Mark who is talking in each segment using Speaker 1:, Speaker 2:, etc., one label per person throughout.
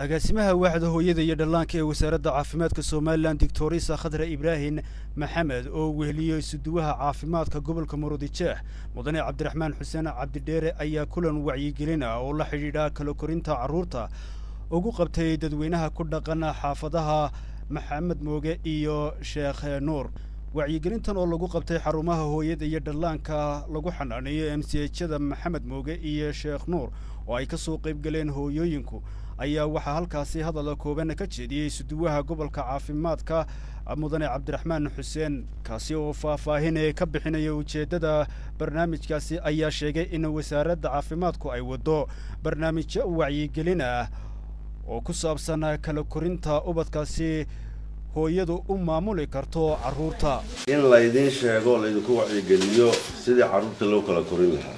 Speaker 1: agaasimaha waaxda hooyada iyo dhallaanka ee wasaaradda caafimaadka somalilan doctorisa khadra ibraahim maxamed oo weheliyey isuduwaha caafimaadka gobolka murudijeex mudane cabdiraxmaan xuseen cabdidheere ayaa kulan wacyigelin ah oo la xidhiidha kala korinta carruurta ugu qabtay dadweynaha ku dhaqan xaafadaha maxamed mooge iyo sheekh nuur wacyigelintan oo lagu qabtay xarumaha hooyada iyo dhallaanka lagu xanaaneeyo m c hada maxamed mooge iyo sheekh nuur oo ay ka soo qayb galeen hooyooyinku ayaa waxaa halkaasi hadalla kooban ka jeediyey isuduwaha gobolka caafimaadka mudane cabdiraxmaan xuseen kaasi oo faahfaahin ka bixinaya ujeeddada barnaamijkaasi ayaa sheegay in wasaaradda caafimaadku ay waddo barnaamijyo wacyigelin ah oo ku saabsan kala korinta ubadkaasi hooyadu u maamuli karto carruurta
Speaker 2: in laydiin sheego laydinku wacyigeliyo sidii carruurta loo kala korin lahaa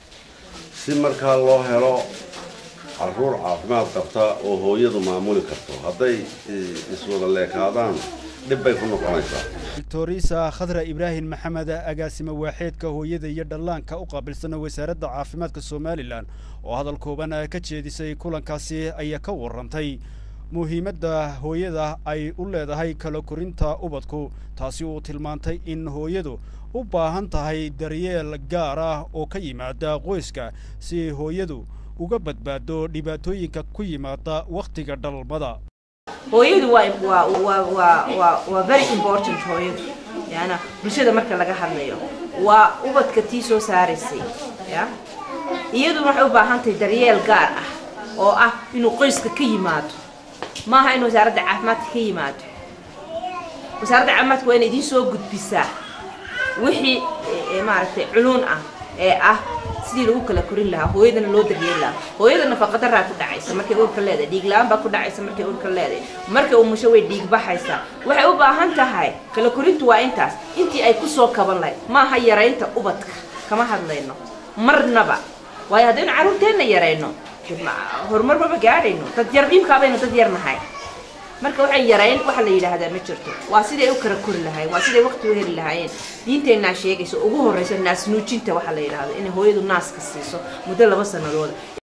Speaker 2: si markaa loo helo carruur caafimaad qabta oo hooyadu maamuli karto hadday iswada leekaadaan dhib bay ku noqonaysaa
Speaker 1: doctorisa khadra ibraahim maxamed agaasime waaxeedka hooyada iyo dhallaanka u qaabilsan wasaaradda caafimaadka somalilan oo hadal kooban ka jeedisay kulankaasi ayaa ka warrantay muhiimadda hooyada ay u leedahay kala korinta ubadku taasi uu tilmaantay in hooyadu u baahan tahay daryeel gaar ah oo ka yimaada qoyska si hooyadu uga badbaado dhibaatooyinka ku yimaada wakhtiga dhalmada
Speaker 3: hooyadu waa waa waa waa waa waa very important hooyadu yaana bulshada marka laga hadlayo waa ubadka tii soo saaraysay ya iyaduna waxay u baahan tahay daryeel gaar ah oo ah inuu qoyska ka yimaado maaha in wasaaradda caafimaadka ka yimaado wasaaradda caafimaadka waa inay idiin soo gudbisaa wixii maaragtay culuun ah ee ah sidii lagu kala korin lahaa hooyadana loo daryeeli lahaa hooyada nafaqadaraa ku dhacaysa markay uurka leedahay dhiig la-aan baa ku dhacaysa markay uurka leedahay markay umusho way dhiig baxaysaa waxay u baahan tahay kala korintu waa intaas intii ay kusoo kaban lahayd maaha yaraynta ubadka kama hadlayno marnaba waayo haddaynu carruurteenna yarayno horumar maba gaadhayno dad yar imkaabaynu dad yar nahay marka waxay yarayn waxa la yidhaahdaa ma jirto waa siday u kala kori lahayen waa siday waqti u heli lahaayeen diinteennaa sheegaysa ugu horraysa naas nuujinta waxa la yidhaahdo inay hooyadu naaska siiso muddo laba sanadooda